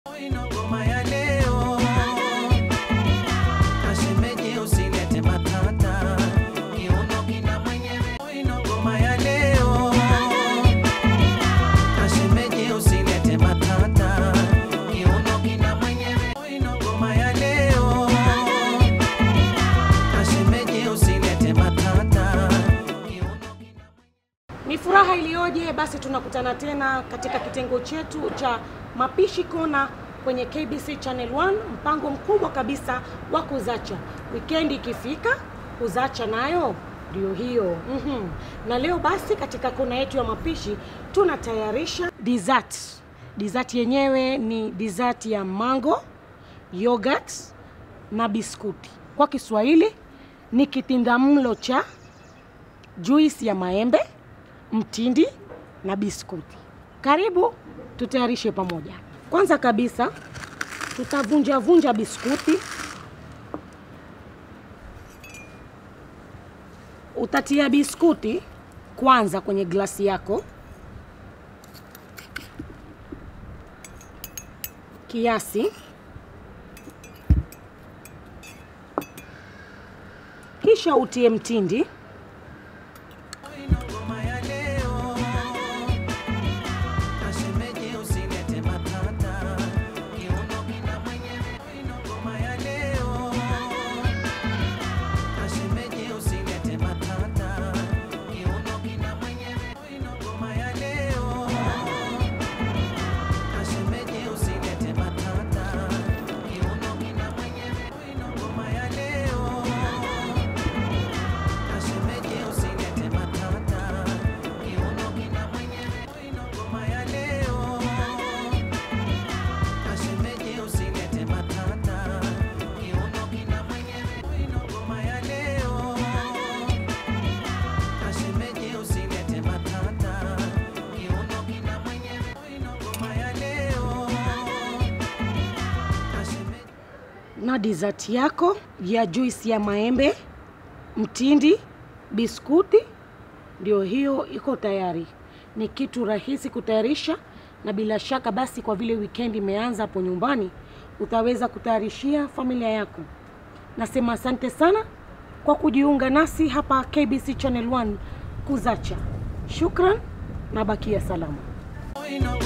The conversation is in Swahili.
Ino ngoma ya leo Ashemeje usilete matata Kiuno kina mwenyewe Ino ngoma ya leo Ashemeje usilete matata Kiuno kina mwenyewe Ino ngoma ya leo Ashemeje usilete matata Kiuno kina Ni furaha iliyoje! Basi tunakutana tena katika kitengo chetu cha mapishi kona kwenye KBC Channel 1, mpango mkubwa kabisa wa kuzacha. Wikendi ikifika, kuzacha nayo ndio hiyo. Mhm. Na leo basi katika kona yetu ya mapishi tunatayarisha dessert. Dessert yenyewe ni dessert ya mango, yogurt na biskuti. Kwa Kiswahili ni kitindamlo cha juisi ya maembe, mtindi na biskuti. Karibu tutayarishe pamoja. Kwanza kabisa tutavunja vunja biskuti. Utatia biskuti kwanza kwenye glasi yako kiasi, kisha utie mtindi Ino ngoma ya leo Ashemeje usilete matata Kiuno kina mwenyewe Ino ngoma ya leo Ashemeje usilete matata Kiuno kina mwenyewe Ino ngoma ya leo Ashemeje usilete matata Kiuno kina mwenyewe Ino ngoma ya leo Ashemeje usilete matata Kiuno kina mwenyewe Ino ngoma ya leo Ashemeje usilete matata Kiuno kina mwenyewe Ino ngoma ya leo Ashemeje usilete matata Kiuno kina mwenyewe Ino ngoma ya leo Ashemeje na dessert yako ya juisi ya maembe, mtindi, biskuti, ndio hiyo iko tayari. Ni kitu rahisi kutayarisha, na bila shaka basi, kwa vile weekend imeanza hapo nyumbani, utaweza kutayarishia familia yako. Nasema asante sana kwa kujiunga nasi hapa KBC Channel 1 Kuzacha. Shukran na bakia salama. Ino